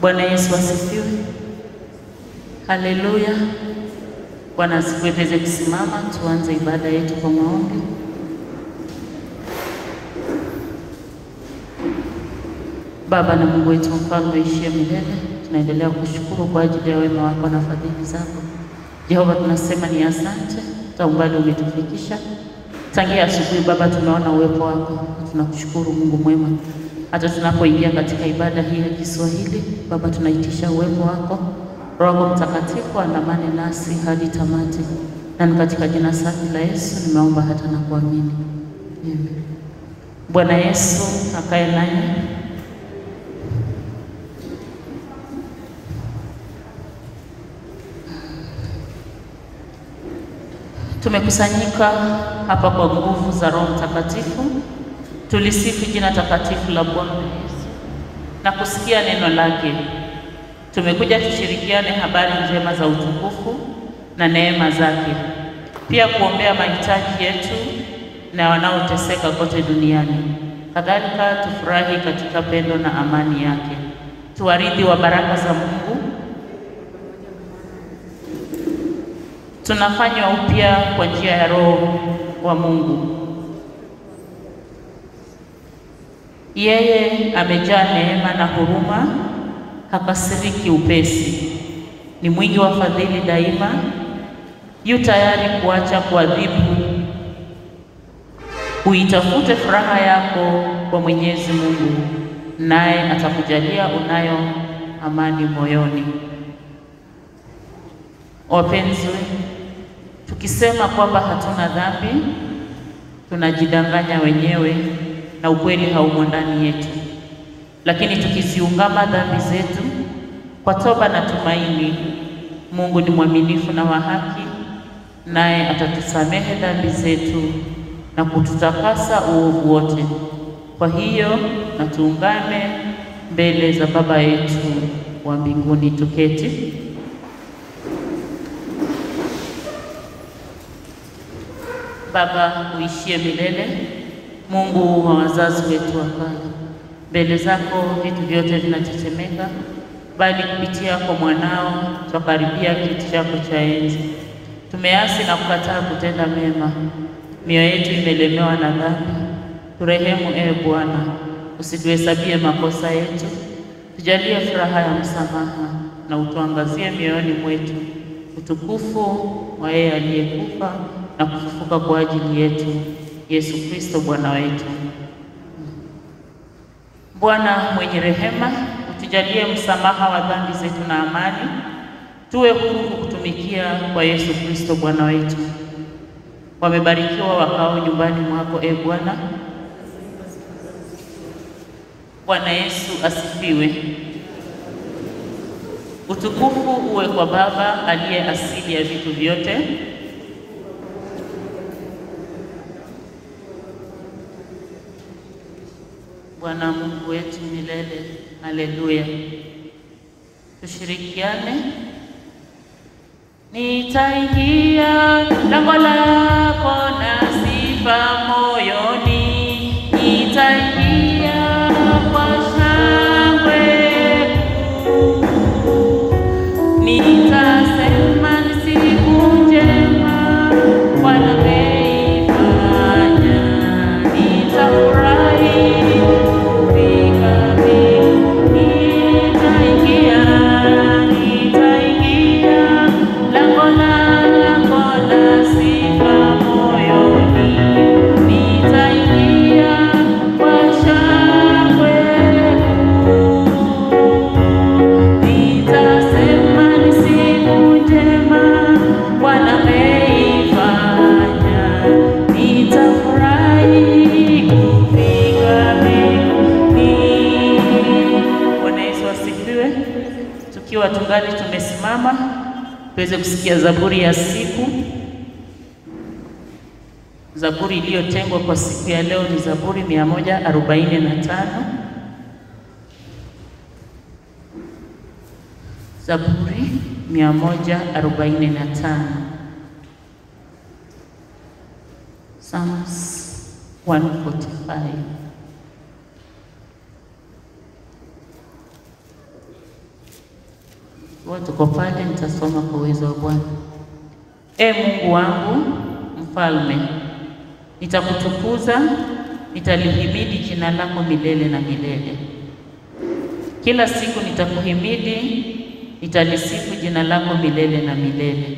Bwana Yesu asifiwe. Haleluya. Bwana asifiwe. Tuweze kusimama tuanze ibada yetu kwa maombi. Baba na Mungu wetu mfalme uishie milele, tunaendelea kushukuru kwa ajili ya wema wako na fadhili zako. Jehova, tunasema ni asante kwa umbali umetufikisha tangia asubuhi. Baba, tumeona uwepo wako, tunakushukuru Mungu mwema. Hata tunapoingia katika ibada hii ya Kiswahili, Baba, tunaitisha uwepo wako, Roho wako Mtakatifu andamane nasi hadi tamati, na ni katika jina safi la Yesu nimeomba hata na kuamini, amen. Bwana Yesu akae nanyi. Tumekusanyika hapa kwa nguvu za Roho Mtakatifu, tulisifu jina takatifu la Bwana Yesu na kusikia neno lake. Tumekuja tushirikiane habari njema za utukufu na neema zake, pia kuombea mahitaji yetu na wanaoteseka kote duniani. Kadhalika tufurahi katika pendo na amani yake, tuwaridhi wa baraka za Mungu tunafanywa upya kwa njia ya Roho wa Mungu. Yeye amejaa neema na huruma, hakasiriki upesi, ni mwingi wa fadhili daima, yu tayari kuacha kuadhibu. Uitafute furaha yako kwa Mwenyezi Mungu, naye atakujalia unayo amani moyoni. Wapenzi, tukisema kwamba hatuna dhambi tunajidanganya wenyewe na ukweli haumo ndani yetu. Lakini tukiziungama dhambi zetu kwa toba na tumaini, Mungu ni mwaminifu na wa haki, naye atatusamehe dhambi zetu na kututakasa uovu wote. Kwa hiyo na tuungane mbele za Baba yetu wa mbinguni, tuketi. Baba uishie milele, Mungu wa wazazi wetu wa kale, mbele zako vitu vyote vinatetemeka, bali kupitia kwa mwanao twakaribia kiti chako cha enzi. Tumeasi na kukataa kutenda mema, mioyo yetu imelemewa na dhambi. Turehemu ee Bwana, usituhesabie makosa yetu, tujalie furaha ya msamaha na utuangazie mioyoni mwetu utukufu wa yeye aliyekufa na kufufuka kwa ajili yetu, Yesu Kristo Bwana wetu. Bwana mwenye rehema, utujalie msamaha wa dhambi zetu na amani, tuwe huru kukutumikia kwa Yesu Kristo Bwana wetu. Wamebarikiwa wakao nyumbani mwako, e Bwana. Bwana Yesu asifiwe. Utukufu uwe kwa Baba aliye asili ya vitu vyote Bwana Mungu wetu milele. Haleluya. Tushirikiane. Nitaingia lango lako na sifa moyoni, nitaingia kwa shangwe kuu, nitasema ni siku njema Bwana ameifanya, nitafurahi kufika mbinguni, nitaingia, nitaingia lango lako la sifa moyoni, nitaingia kwa shangwe kuu, nitasema ni siku njema Bwana ameifanya, nitafurahi kufika mbinguni. Bwana Yesu asifiwe. Tukiwa tungali tumesimama, tuweze kusikia zaburi ya siku. Zaburi iliyotengwa kwa siku ya leo ni Zaburi mia moja arobaini na tano. Zaburi mia moja arobaini na tano. Psalms 145. Ikiwa tuko pale, nitasoma kwa uwezo wa Bwana. E Mungu wangu mfalme, nitakutukuza, nitalihimidi jina lako milele na milele. Kila siku nitakuhimidi, nitalisifu jina lako milele na milele.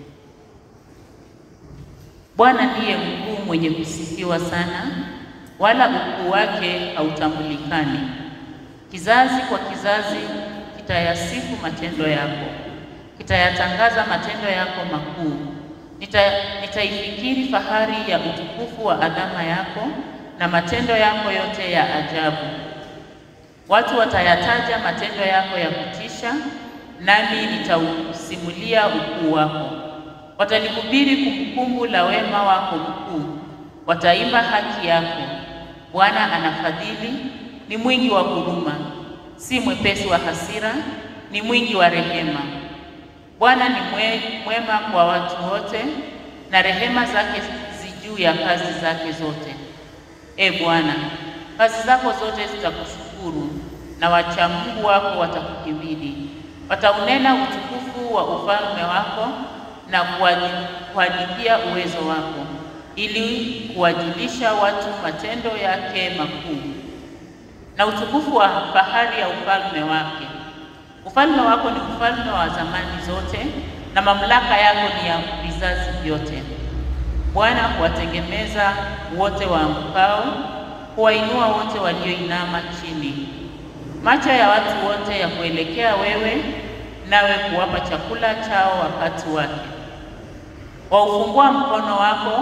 Bwana ndiye mkuu mwenye kusifiwa sana, wala ukuu wake hautambulikani. Kizazi kwa kizazi kitayasifu matendo yako, kitayatangaza matendo yako makuu. Nita, nitaifikiri fahari ya utukufu wa adhama yako na matendo yako yote ya ajabu. Watu watayataja matendo yako ya kutisha, nami nitausimulia ukuu wako. Watalihubiri kumbukumbu la wema wako mkuu, wataimba haki yako. Bwana anafadhili, ni mwingi wa huruma, si mwepesi wa hasira, ni mwingi wa rehema. Bwana ni mwe, mwema kwa watu wote, na rehema zake zi juu ya kazi zake zote. E Bwana, kazi zako zote zitakushukuru, na wacha Mungu wako watakuhimidi. Wataunena utukufu wa ufalme wako na kuhadithia uwezo wako, ili kuwajulisha watu matendo yake makuu na utukufu wa fahari ya ufalme wake. Ufalme wako ni ufalme wa zamani zote, na mamlaka yako ni ya vizazi vyote. Bwana huwatengemeza wote waanguka, huwainua wote walioinama chini. Macho ya watu wote ya kuelekea wewe, nawe kuwapa chakula chao wakati wake. Waufungua mkono wako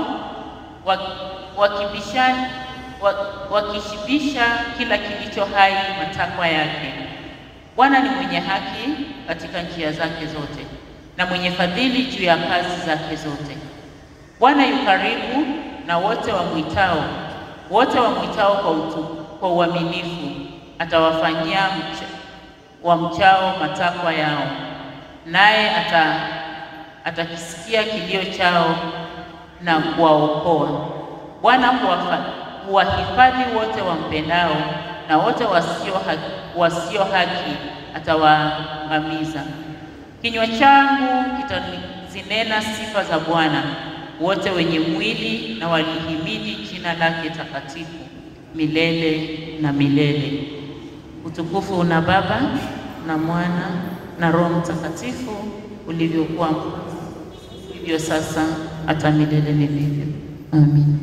wakibisha wakishibisha kila kilicho hai matakwa yake. Bwana ni mwenye haki katika njia zake zote, na mwenye fadhili juu ya kazi zake zote. Bwana yu karibu na wote wamwitao, wote wamwitao kwa utu, kwa uaminifu. Atawafanyia mcha, wamchao matakwa yao, naye ata atakisikia kilio chao na kuwaokoa. Bwana huwahifadhi wote wampendao, na wote wasio haki, wasio haki atawaangamiza. Kinywa changu kitazinena sifa za Bwana, wote wenye mwili na walihimidi jina lake takatifu milele na milele. Utukufu una Baba na Mwana na Roho Mtakatifu, ulivyokuwa hivyo sasa hata milele milele. Amin.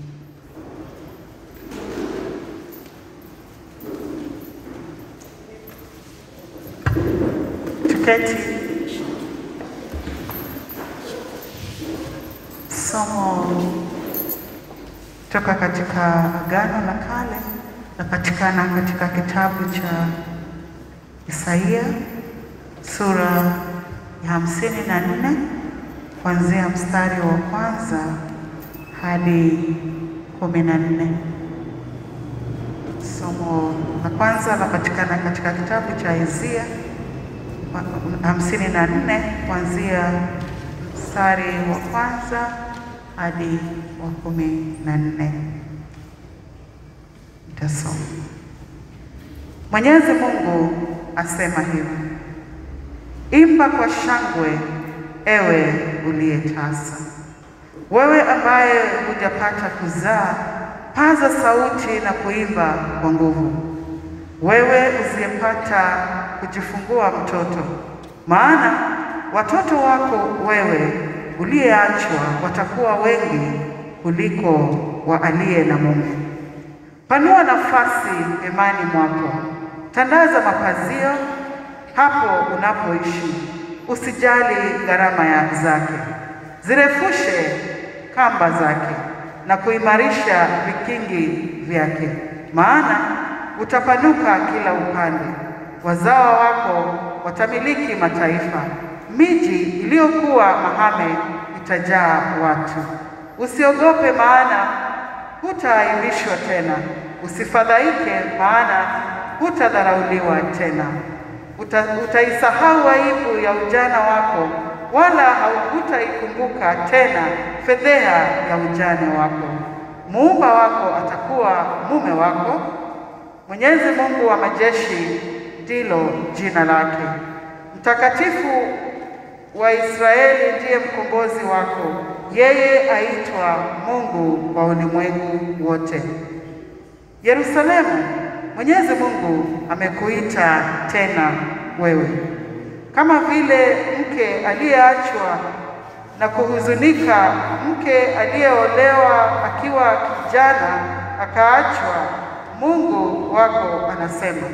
Tuketi. Somo toka katika Agano la Kale napatikana katika kitabu cha Isaia sura ya hamsini na nne kuanzia mstari wa kwanza hadi kumi na nne. Somo la kwanza lapatikana katika kitabu cha Isaia hamsini na nne kuanzia mstari wa kwanza hadi wa kumi na nne. Nitasoma. Mwenyezi Mungu asema hivi: Imba kwa shangwe, ewe uliye tasa, wewe ambaye hujapata kuzaa, paza sauti na kuimba kwa nguvu, wewe usiyepata kujifungua mtoto, maana watoto wako wewe uliyeachwa watakuwa wengi kuliko wa aliye na mume. Panua nafasi hemani mwako, tandaza mapazio hapo unapoishi, usijali gharama ya zake, zirefushe kamba zake na kuimarisha vikingi vyake, maana utapanuka kila upande, wazawa wako watamiliki mataifa, miji iliyokuwa mahame itajaa watu. Usiogope, maana hutaaibishwa tena, usifadhaike, maana hutadharauliwa tena. Uta, utaisahau aibu ya ujana wako, wala hutaikumbuka tena fedheha ya ujane wako. Muumba wako atakuwa mume wako, Mwenyezi Mungu wa majeshi ndilo jina lake. Mtakatifu wa Israeli ndiye mkombozi wako, yeye aitwa Mungu wa ulimwengu wote. Yerusalemu, Mwenyezi Mungu amekuita tena wewe, kama vile mke aliyeachwa na kuhuzunika, mke aliyeolewa akiwa kijana akaachwa. Mungu wako anasema,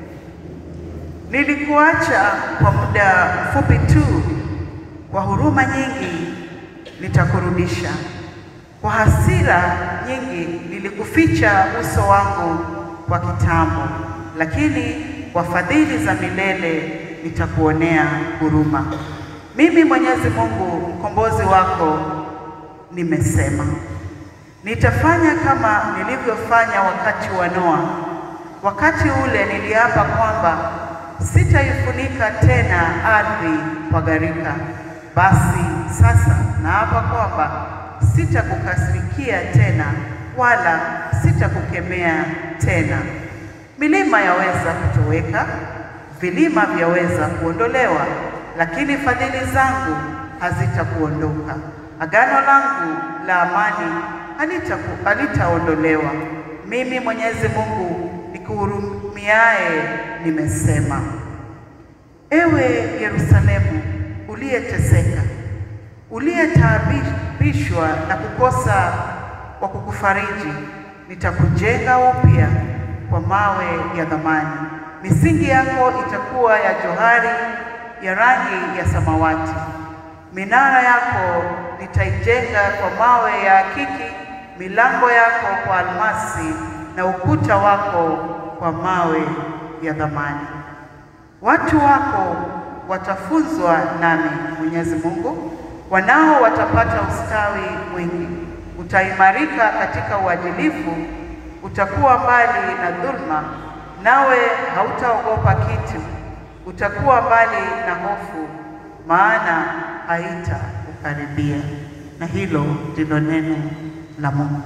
nilikuacha kwa muda mfupi tu, kwa huruma nyingi nitakurudisha. Kwa hasira nyingi nilikuficha uso wangu kwa kitambo, lakini kwa fadhili za milele nitakuonea huruma. Mimi Mwenyezi Mungu mkombozi wako nimesema. Nitafanya kama nilivyofanya wakati wa Noa. Wakati ule niliapa kwamba sitaifunika tena ardhi kwa gharika. Basi sasa naapa kwamba sitakukasirikia tena wala sitakukemea tena. Milima yaweza kutoweka, vilima vyaweza kuondolewa, lakini fadhili zangu hazitakuondoka. Agano langu la amani halitaku- halitaondolewa. Mimi Mwenyezi Mungu nikuhurumiaye nimesema. Ewe Yerusalemu uliyeteseka, uliyetaabishwa na kukosa wa kukufariji, nitakujenga upya kwa mawe ya thamani. Misingi yako itakuwa ya johari ya rangi ya samawati. Minara yako nitaijenga kwa mawe ya akiki, milango yako kwa almasi, na ukuta wako kwa mawe ya thamani. Watu wako watafunzwa nami, Mwenyezi Mungu, wanao watapata ustawi mwingi. Utaimarika katika uadilifu, utakuwa mbali na dhulma, nawe hautaogopa kitu. Utakuwa mbali na hofu, maana haitakukaribia. Na hilo ndilo neno la Mungu.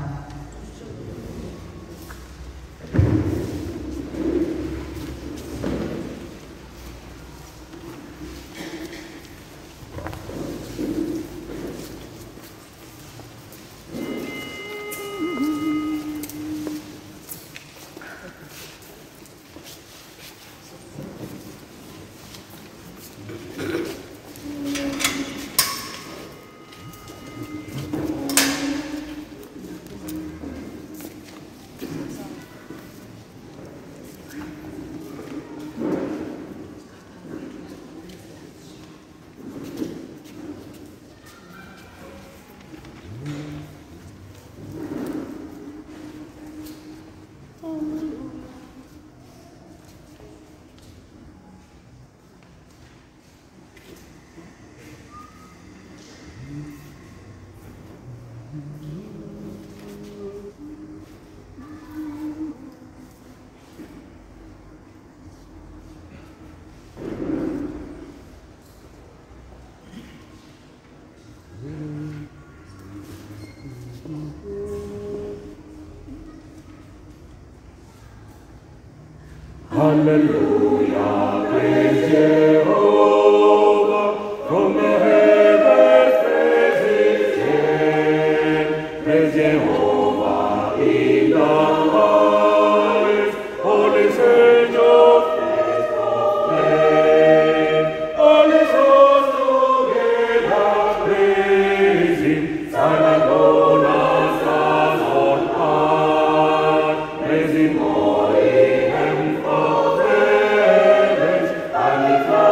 Hallelujah, praise Jehovah, from the heavens praise His name. Praise Jehovah in the highest, all His angels proclaim. All His hosts together praise Him, Son alone as stars on high. Praise Him all ye heavens of heavens, and His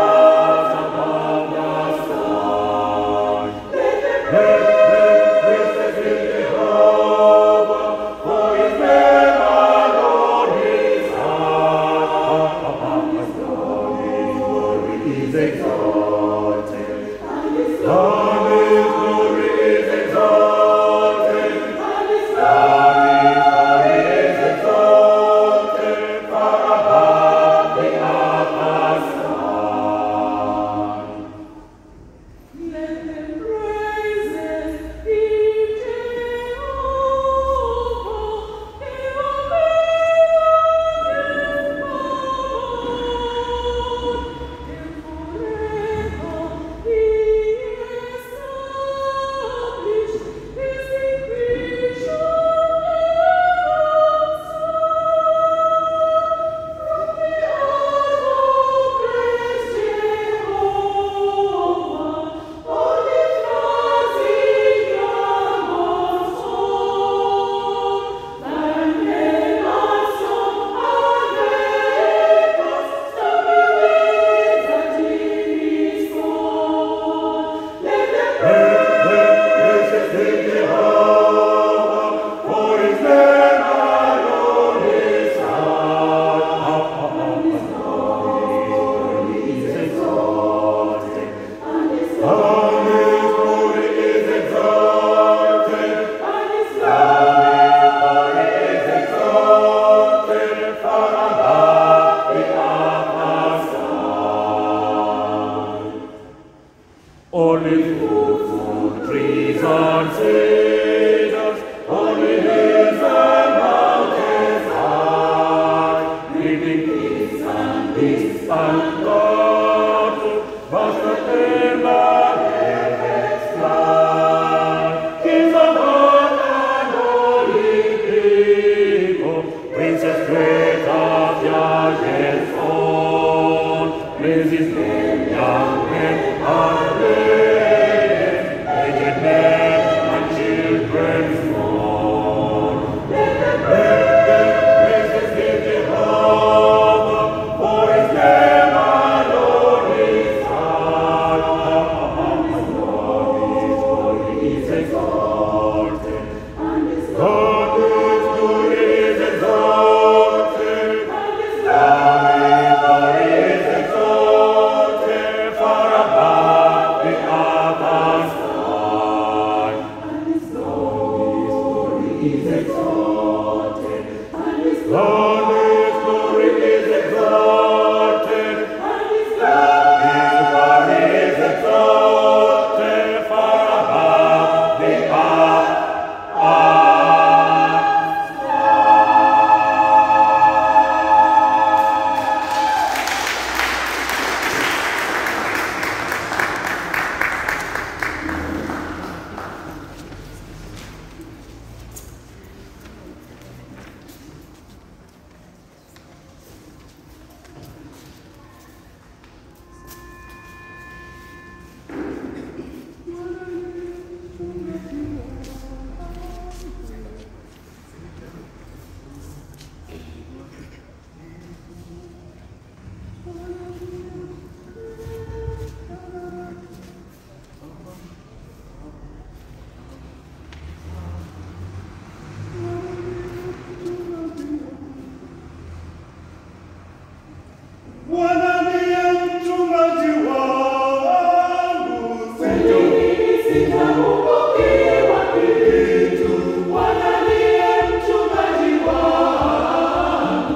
fruitful trees and cedars, only hills and mountains high, breathing peace and peace and God, vast and the heavens fly. Kings of earth and holy people, princes great of Yahweh's own, praise His name, young men and ladies, aged men and children small. Let them praise His name, Jehovah, for His name alone is high. His glory is exalted. God is good, is exalted. God is exalted far above the others high. His glory is exalted. God is glory is exalted. His glory is exalted far above the others. Bwana ndiye mchungaji wangu, sitapungukiwa kitu. Bwana ndiye mchungaji wangu,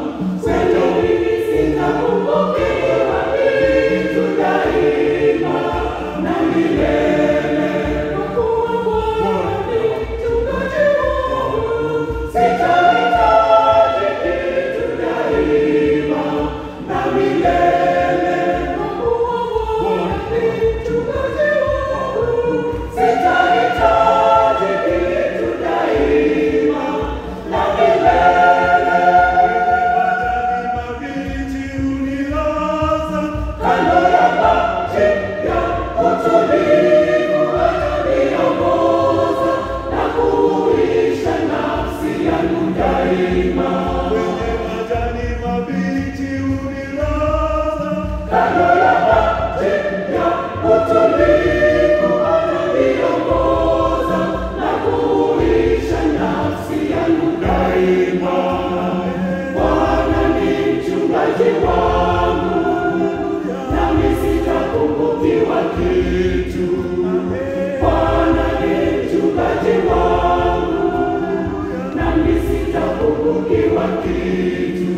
sitapungukiwa kitu daima na milele. Kwa kuwa Bwana ni mchungaji wangu, sitahitaji kitu daima na milele. Kwa kuwa Bwana ni mchungaji wangu, sitahitaji kitu daima na milele. Majani mabichi hunilaza kando ya maji ya utulivu, ataniongoza na kuhuisha nafsi yangu daima. Kwenye majani mabichi hunilaza kando ya maji ya utulivu, ataniongoza na kuhuisha nafsi yangu daima. Bwana ni mchungaji wangu, nami sitapungukiwa kitu. Bwana ni mchungaji wangu, nami sitapungukiwa kitu.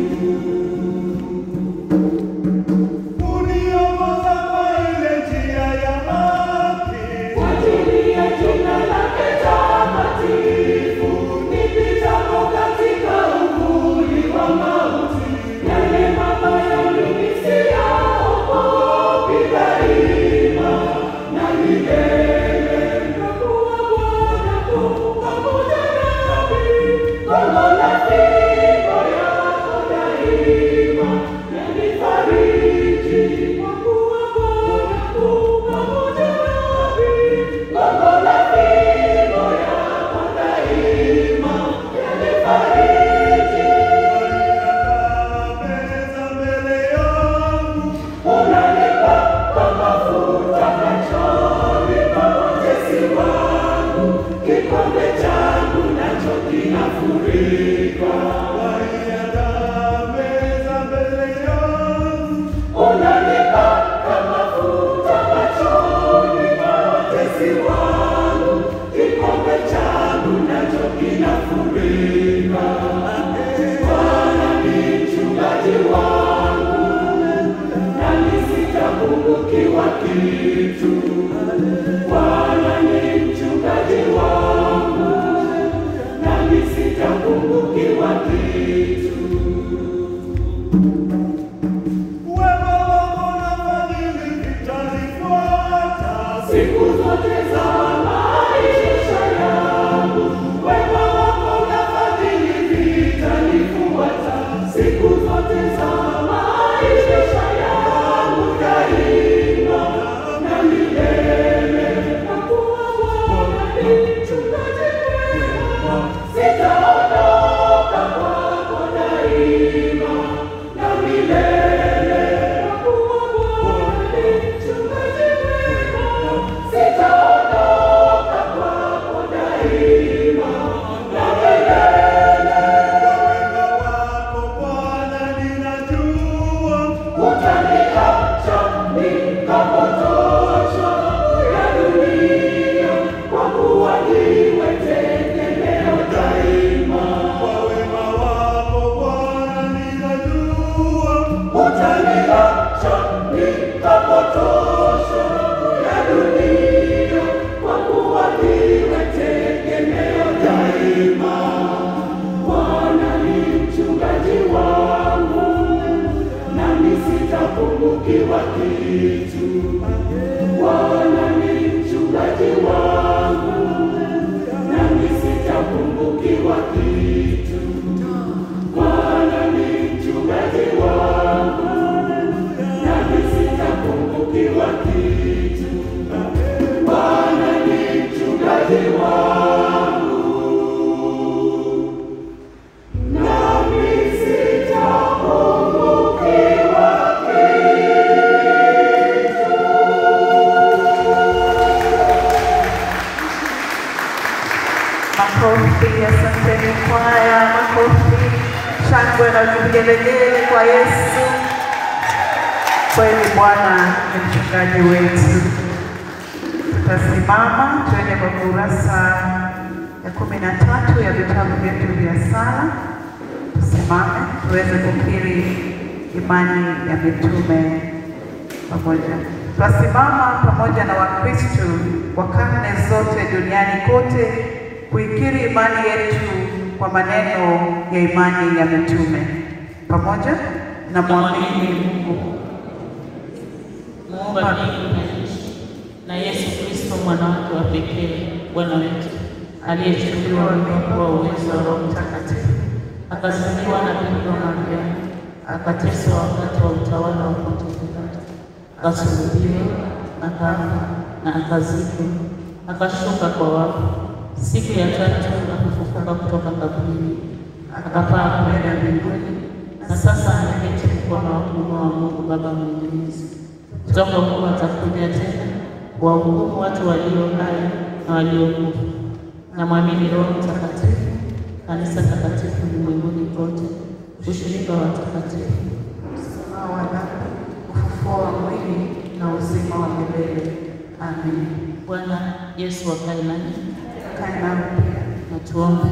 Uniongoza kwa ile njia ya haki, kwa ajili ya jina lake takatifu. Nipitapo katika uvuli wa mauti, yale mabaya mimi siyaogopi daima na milele. Kwa kuwa Bwana yu pamoja nami, gongo la fimbo yako daima yanifariji. Kwa kuwa Bwana yu pamoja nami, gongo la fimbo yako daima yanifariji. Meza mbele yangu unanipaka mafuta machoni pa watesi wangu, kikombe changu nacho kinafurika. Meza mbele yangu unanipaka mafuta machoni pa watesi wangu, kikombe changu nacho kinafurika. Bwana ni mchungaji wangu, nami sitapungukiwa sitapungukiwa kitu. Bwana ni mchungaji wangu, nami sitapungukiwa kitu. Wema wako na fadhili vitanifuata siku zote za maisha yangu. Wema wako na fadhili vitanifuata siku zote za maisha yangu daima na milele. Kwa kuwa Bwana ni mchungaji mwema, sitaondoka kwako daima na milele. Kwa kuwa Bwana ni mchungaji mwema, sitaondoka kwako daima na milele. Wema wako Bwana ninajua, utaniacha nikapotoshwa ya dunia, kwa kuwa niwe tegemeo daima. Kwa wema wako Bwana ninajua, utaniacha nikapotoshwa ya dunia, kwa kuwa niwe tegemeo daima. Bwana ni mchungaji wangu, nami sitapungukiwa kitu. Bwana ni mchungaji wangu, nami sitapungukiwa kitu. Bwana ni mchungaji wangu, nami sitapungukiwa kitu. Bwana ni mchungaji wangu, nami sitapungukiwa Makofi, asanteni kwaya, makofi, shangwe na vigelegele kwa Yesu. Kweli Bwana ni mchungaji wetu. Tutasimama tuende kwa kurasa ya kumi na tatu ya vitabu vyetu vya sala. Tusimame tuweze kukiri imani ya mitume pamoja. Twasimama pamoja na Wakristo wa karne zote duniani kote kuikiri imani yetu kwa maneno ya imani ya mitume pamoja na mwamini Mungu muumba mbingu na nchi, na Yesu Kristo mwana wake wa pekee Bwana wetu, aliyechukuliwa kwa uwezo wa Roho Mtakatifu, akazaliwa na Bikira Maria, akateswa wakati wa utawala wa Ponto Pilato, akasulubiwa, akafa na akazikwa, akashuka kwa wafu, siku ya tatu akafufuka kutoka kaburini, akapaa kwenda mbinguni, na sasa ameketi mkono wa kuume wa Mungu Baba Mwenyezi. Kutoka huko atakuja tena kuwahukumu watu walio hai na waliokufa. Na mwamini Roho Mtakatifu, kanisa takatifu ulimwenguni kote, ushirika wa watakatifu, msamaha wa dhambi, ufufuo wa mwili na uzima wa milele. Amen. Bwana Yesu wakae nanyi Kae nami pia. na tuombe.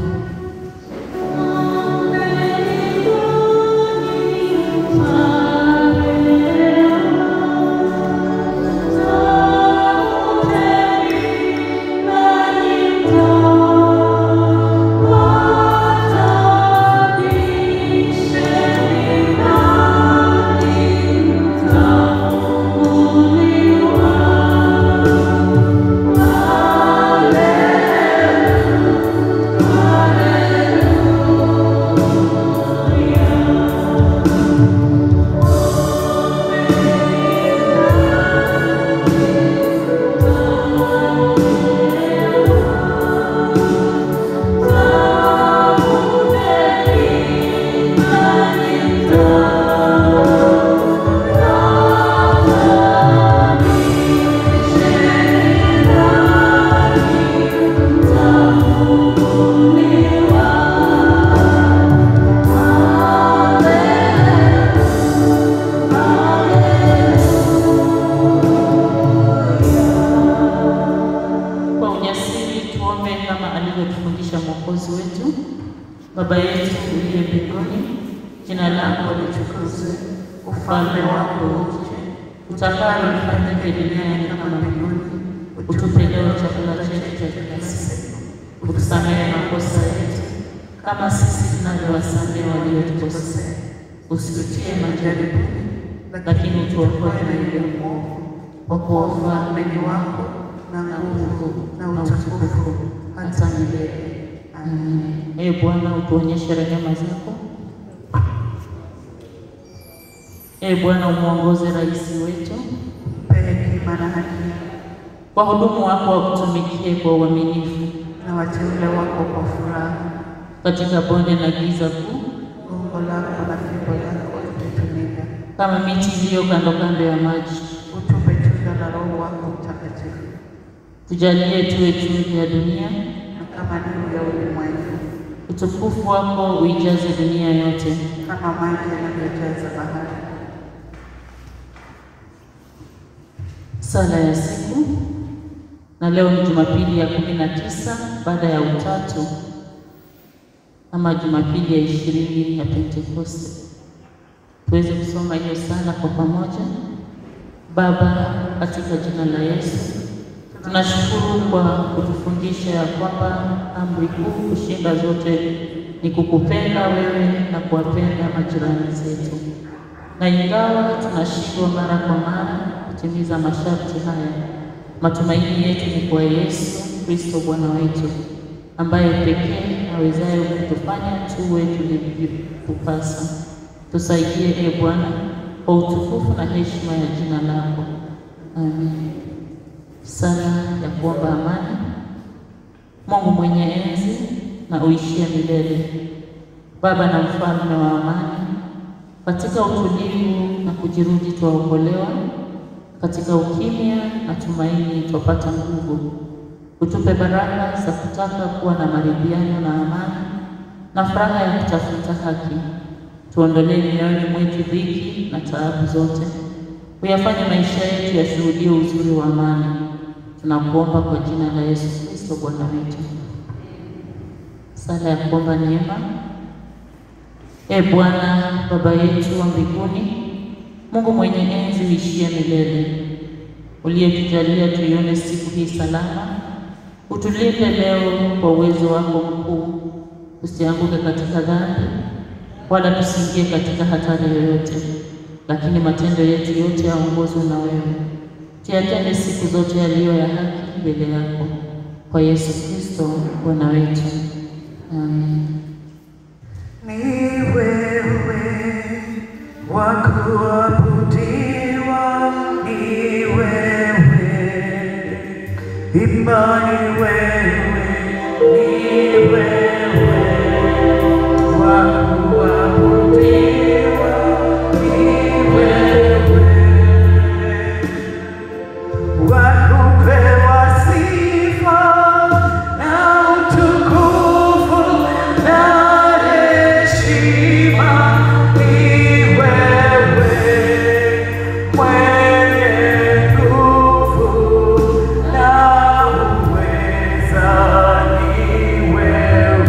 Kwa ujasiri tuombe kama alivyotufundisha Mwokozi wetu. Baba yetu uliye mbinguni, jina lako litukuzwe, ufalme wako uje, utakalo lifanyike duniani kama mbinguni. Utupe leo chakula chetu cha kila siku, utusamehe makosa yetu kama sisi tunavyowasamehe waliotukosea, usitutie majaribuni, lakini utuokoe na yule mwovu, kwa kuwa ufalme ni wako na na nguvu nguvu na utukufu hata milele. Amen. Ee Bwana, utuonyeshe rehema zako. Ee Bwana, umwongoze rais wetu Mpe hekima na haki kwa hudumu wako wakutumikie kwa uaminifu na wateule wako kwa furaha. katika bonde na giza kuu, Gongo lako na fimbo yako itatumika. kama miti iliyo kando kando ya maji. Utupe tunda la Roho wako Mtakatifu, Tujalie tuwe chumvi ya dunia, na kama nuru ya ulimwengu, utukufu wako uijaze dunia yote. kama maji yanavyojaza bahari. Sala ya siku, na leo ni Jumapili ya kumi na tisa baada ya Utatu ama Jumapili ya ishirini ya Pentekoste. Tuweze kusoma hiyo sala kwa pamoja. Baba, katika jina la Yesu tunashukuru kwa kutufundisha ya kwamba amri kuu kushinda zote ni kukupenda wewe na kuwapenda majirani zetu, na ingawa tunashindwa mara kwa mara kutimiza masharti haya, matumaini yetu ni kwa Yesu Kristo Bwana wetu, ambaye pekee awezaye kutufanya tuwe tulivyotupasa. Tusaidie e Bwana, kwa utukufu na heshima ya jina lako. Amen. Sala ya kuomba amani. Mungu mwenye enzi na uishie milele, Baba na mfalme wa amani, katika utulivu na kujirudi twaokolewa, katika ukimya na tumaini twapata nguvu. Utupe baraka za kutaka kuwa na maridhiano na amani na furaha ya kutafuta haki. Tuondolee mioyoni mwetu dhiki na taabu zote, uyafanye maisha yetu yashuhudie uzuri wa amani. Tunakuomba kwa jina la Yesu Kristo Bwana wetu. Sala ya kuomba neema. E Bwana Baba yetu wa mbinguni, Mungu mwenye enzi uishie milele, uliyetujalia tuione siku hii salama, utulinde leo kwa uwezo wako mkuu, tusianguke katika dhambi wala tusiingie katika hatari yoyote, lakini matendo yetu yote yaongozwe na wewe. Tuyatende siku zote yaliyo ya haki mbele yako, kwa Yesu Kristo Bwana wetu. Amen. Ni wewe wa kuabudiwa, ni wewe imani, wewe ni wewe wa kuabudiwa, ni wewe wakupewa sifa na utukufu na heshima, ni wewe mwenye nguvu na uweza, ni wewe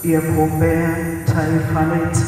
ya kuombea taifa letu.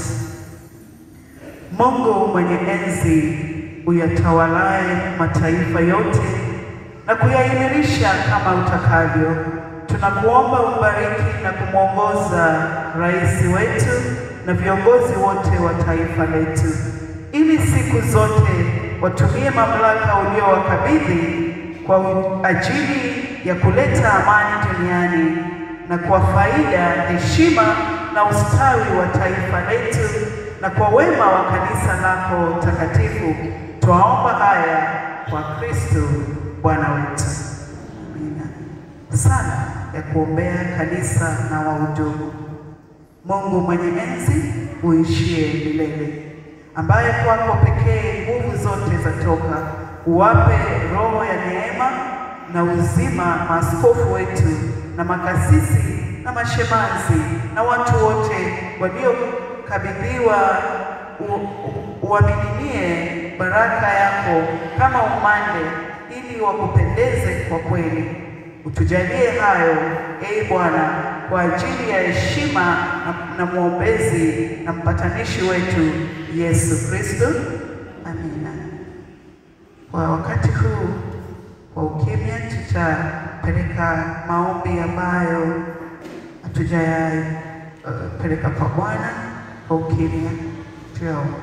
Mungu mwenye enzi uyatawalaye mataifa yote na kuyaimarisha kama utakavyo, tunakuomba umbariki na kumwongoza rais wetu na viongozi wote wa taifa letu, ili siku zote watumie mamlaka uliowakabidhi kwa ajili ya kuleta amani duniani na kwa faida, heshima na ustawi wa taifa letu na kwa wema wa kanisa lako takatifu. Twaomba haya kwa Kristo Bwana wetu. Amina. Sala ya kuombea kanisa na wahudumu. Mungu mwenye enzi uishie milele, ambaye kwako pekee nguvu zote zatoka, uwape roho ya neema na uzima maaskofu wetu na makasisi na mashemazi na watu wote waliokabidhiwa uamininie baraka yako kama umande, ili wakupendeze kwa kweli. Utujalie hayo, ee Bwana, kwa ajili ya heshima na, na mwombezi na mpatanishi wetu Yesu Kristo. Amina. Kwa wakati huu kwa ukimya, tutapeleka maombi ambayo hatujayapeleka uh, kwa Bwana. Kwa ukimya tuyaombe.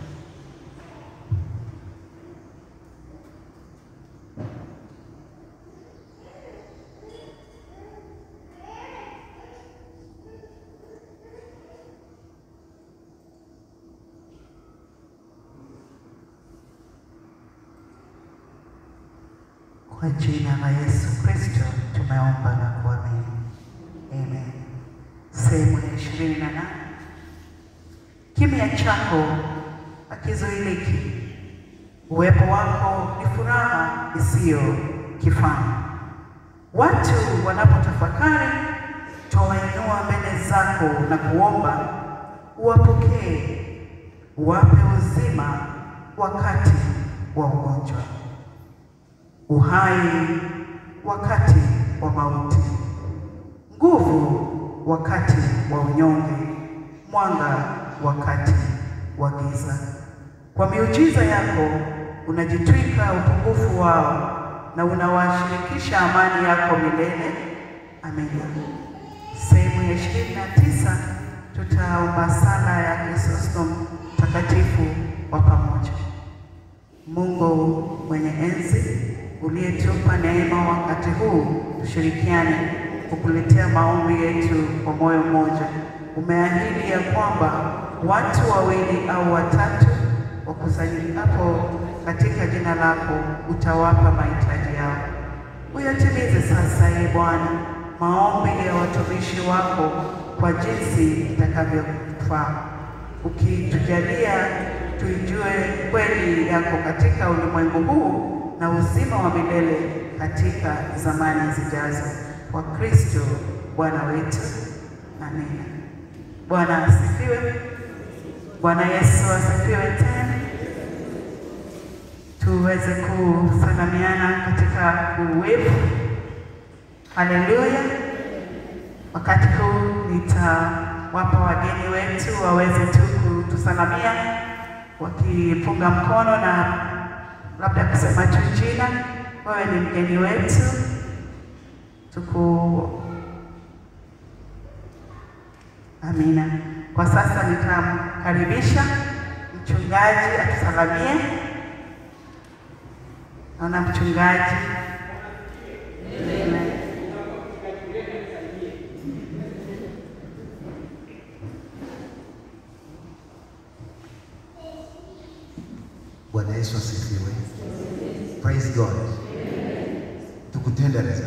Kwa jina la Yesu Kristo tumeomba na kuamini. Amen. Sehemu ya ishirini na nane. Kimya chako hakizuiliki. Uwepo wako ni furaha isiyo kifani. Watu wanapotafakari, twawainua mbele zako na kuomba uwapokee, uwape uzima wakati wa ugonjwa uhai wakati wa mauti, nguvu wakati wa unyonge, mwanga wakati wa giza. Kwa miujiza yako unajitwika upungufu wao na unawashirikisha amani yako milele. Amina. Sehemu ya ishirini na tisa tutaomba sala ya Krisostom takatifu kwa pamoja. Mungu mwenye enzi uliyetupa neema wakati huu, tushirikiane kukuletea maombi yetu kwa moyo mmoja. Umeahidi ya kwamba watu wawili au watatu wakusanyikapo katika jina lako utawapa mahitaji yao. Uyatimize sasa, ee Bwana, maombi ya watumishi wako kwa jinsi itakavyofaa, ukitujalia tuijue kweli yako katika ulimwengu huu na uzima wa milele katika zamani zijazo, kwa Kristo Bwana wetu. Amina. Bwana asifiwe. Bwana Yesu asifiwe tena. Tuweze kusalamiana katika uwepo. Haleluya. Wakati huu nitawapa wageni wetu waweze tu kutusalamia wakipunga mkono na labda kusema tu jina. Wewe ni mgeni wetu, tuku amina. Kwa sasa nitamkaribisha mchungaji atusalamie. Naona mchungaji Amen. Bwana Yesu asifiwe. Praise God. Tukutendereza.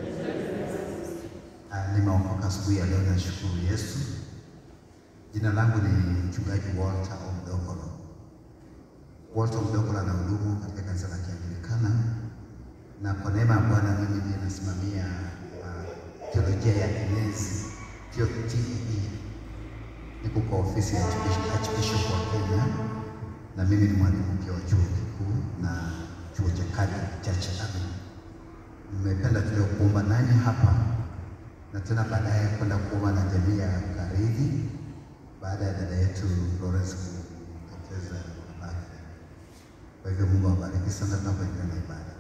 Uh, nimeokoka asubuhi ya leo, nashukuru Yesu. Jina langu ni mchungaji Walter Omdokolo. Walter Omdokolo anahudumu katika kanisa la Kianglikana, na kwa neema ya Bwana mimi ndiye nasimamia uh, teolojia ya enezi TEE. Niko kwa ofisi ya Archbishop wa Kenya na mimi ni mwalimu pia wa chuo kikuu na chuo cha Catholic Church Amen. Nimependa tulio kuomba nanyi hapa na tena baadaye kwenda kuomba na jamii ya karibu baada ya dada yetu Florence kupoteza mamake. Kwa hivyo Mungu awabariki sana tunapoendelea na ibada.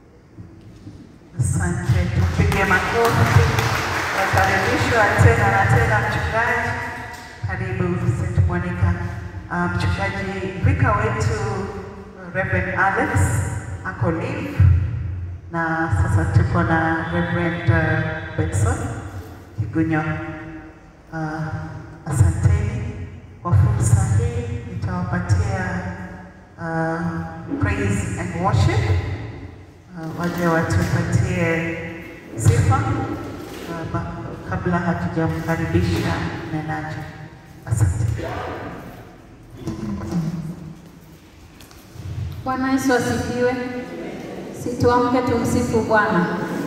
Asante, tupige makofi. Wakaribishwa tena na tena mchungaji. Karibu St. Monica. Uh, mchungaji vika wetu Reverend Alex ako leave na sasa tuko na Reverend uh, Benson Kigunyo. Uh, asanteni kwa fursa hii, nitawapatia uh, praise and worship uh, waje watupatie sifa uh, ba- kabla hatujamkaribisha mnenaji. Asante. Bwana Yesu asifiwe. Situamke tumsifu Bwana.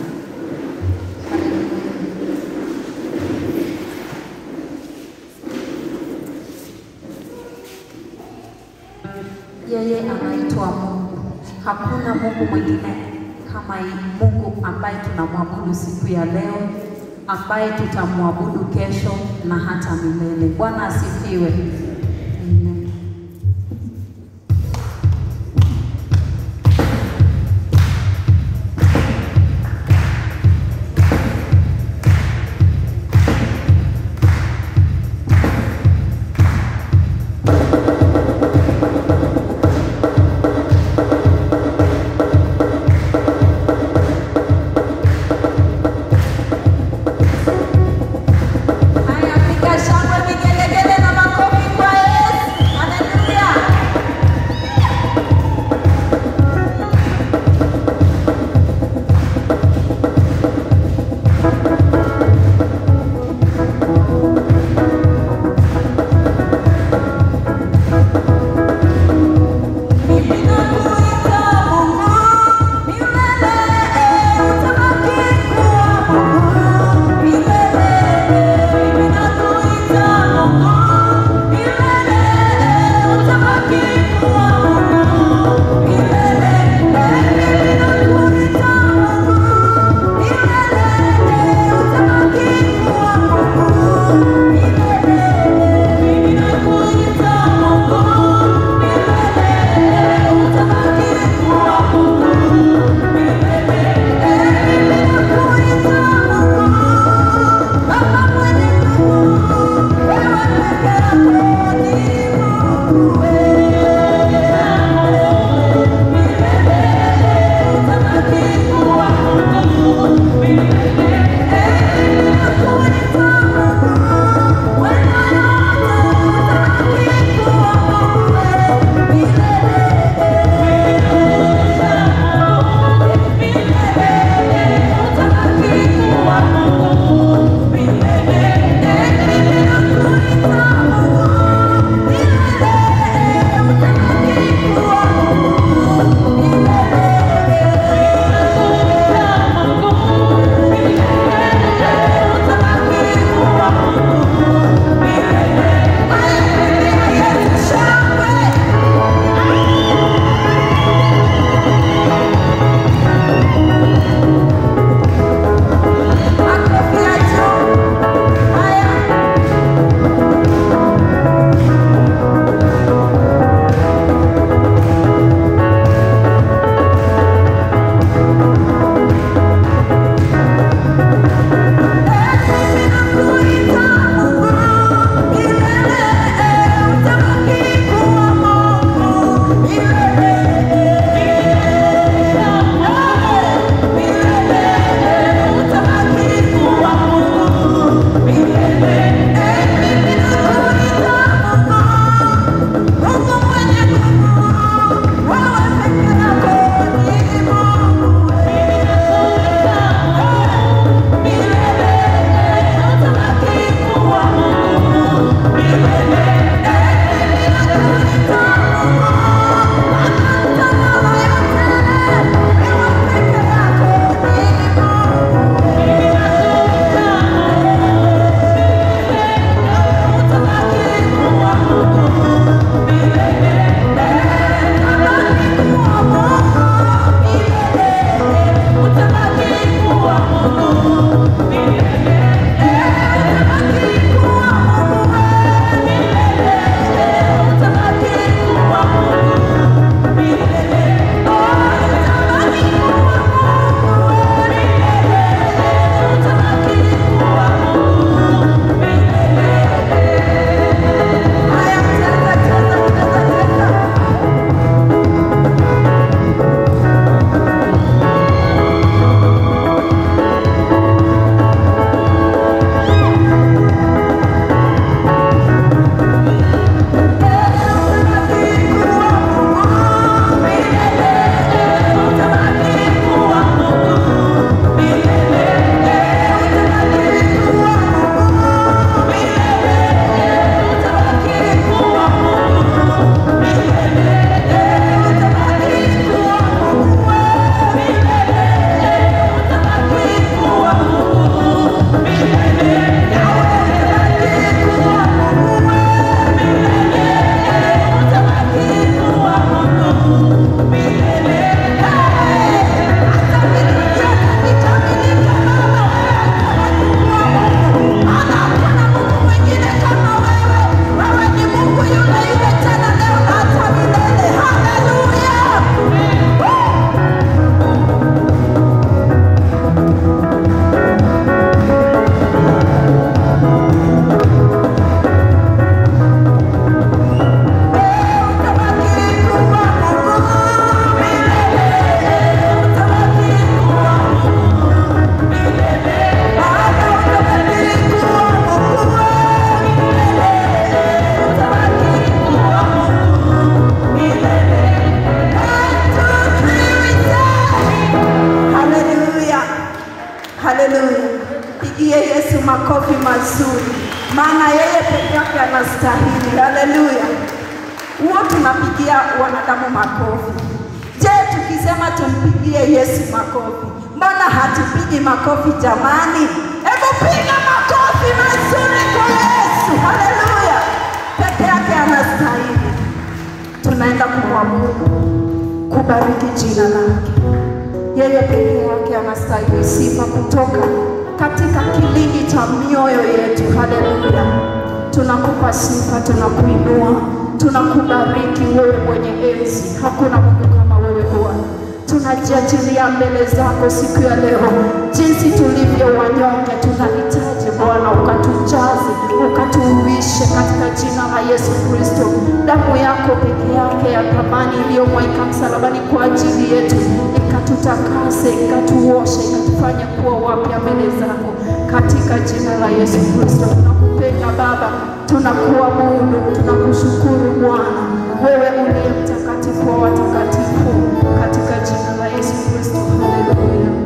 Yeye anaitwa Mungu. Hakuna Mungu mwingine kama hii Mungu ambaye tunamwabudu siku ya leo, ambaye tutamwabudu kesho na hata milele. Bwana asifiwe. Amen. Haya, piga shangwe, vigelegele na makofi kwa peke yake anastahili. Haleluya! Huo tunapigia wanadamu makofi. Je, tukisema tumpigie Yesu makofi, mbona hatupigi makofi jamani? Hebu piga makofi mazuri kwa Yesu. Haleluya! Peke yake anastahili. Tunaenda kumwabudu, kubariki jina lake. Yeye peke yake anastahili sifa kutoka katika kilindi cha mioyo yetu. Haleluya! Tunakupa sifa, tunakuinua, tunakubariki wewe mwenye enzi. Hakuna Mungu kama wewe Bwana. Tunajiachilia mbele zako siku ya leo, jinsi tulivyo wanyonge, tunahitaji Bwana ukatujaze, ukatuuishe katika jina la Yesu Kristo. Damu yako peke yake ya thamani iliyomwagika msalabani kwa ajili yetu ikatutakase, ikatuoshe, ikatufanya kuwa wapya mbele zako katika jina la Yesu Kristo. Tunakupenda Baba, tunakuabudu, tunakushukuru Bwana, wewe uliye mtakatifu wa watakatifu, katika jina la Yesu Kristo. Haleluya.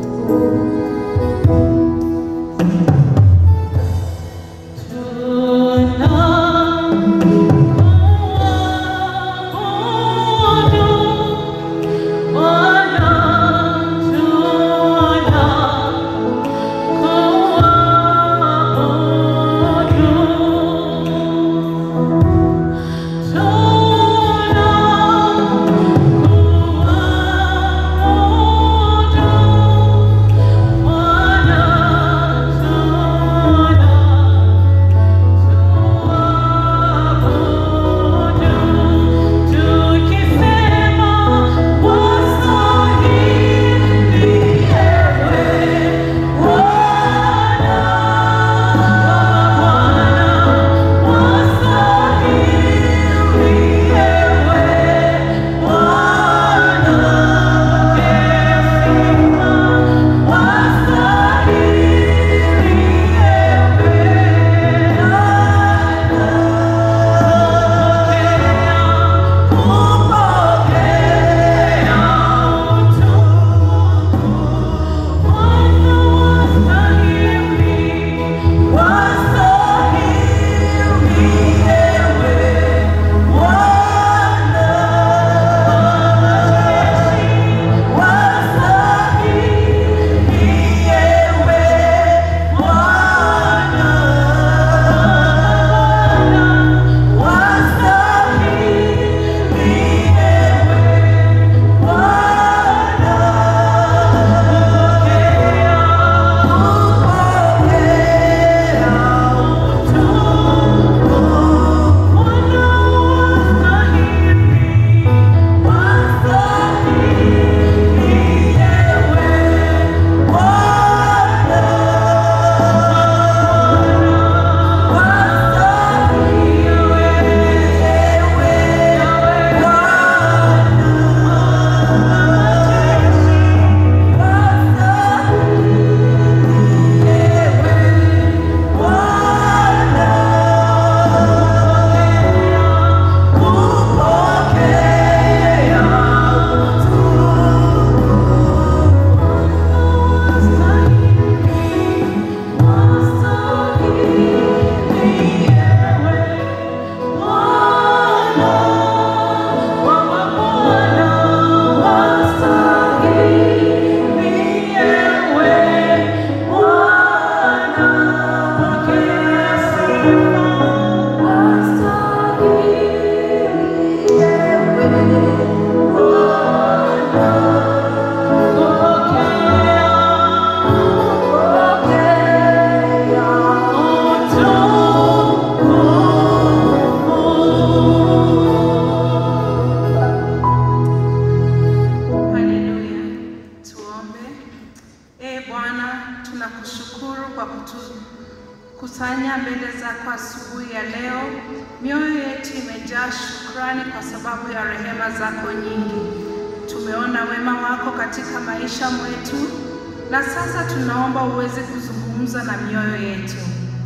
kutukusanya mbele zako asubuhi ya leo. Mioyo yetu imejaa shukrani kwa sababu ya rehema zako nyingi. Tumeona wema wako katika maisha mwetu, na sasa tunaomba uweze kuzungumza na mioyo yetu,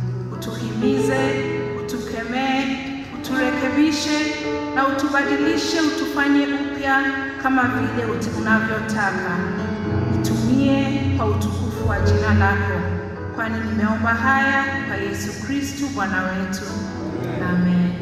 utuhimize, utukemee, uturekebishe na utubadilishe, utufanye upya kama vile unavyotaka. Nitumie kwa utukufu wa jina lako, kwani nimeomba haya kwa Yesu Kristu Bwana wetu. Amen.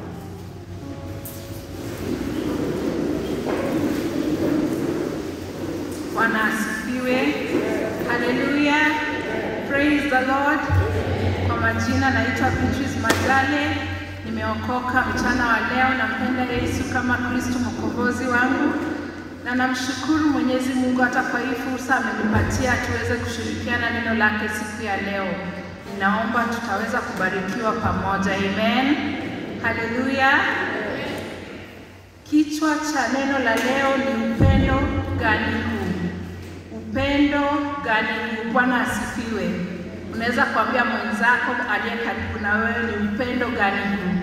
Bwana asifiwe. Haleluya. Praise the Lord. Kwa majina naitwa Beatrice Majale. Nimeokoka mchana wa leo, nampenda Yesu kama Kristo mkombozi wangu, na namshukuru Mwenyezi Mungu hata kwa hii fursa amenipatia tuweze kushirikiana neno lake siku ya leo. Ninaomba tutaweza kubarikiwa pamoja. Amen. Haleluya. Kichwa cha neno la leo ni upendo gani huu? Upendo gani huu? Bwana asifiwe. Unaweza kuambia mwenzako aliye karibu na wewe ni upendo gani huu?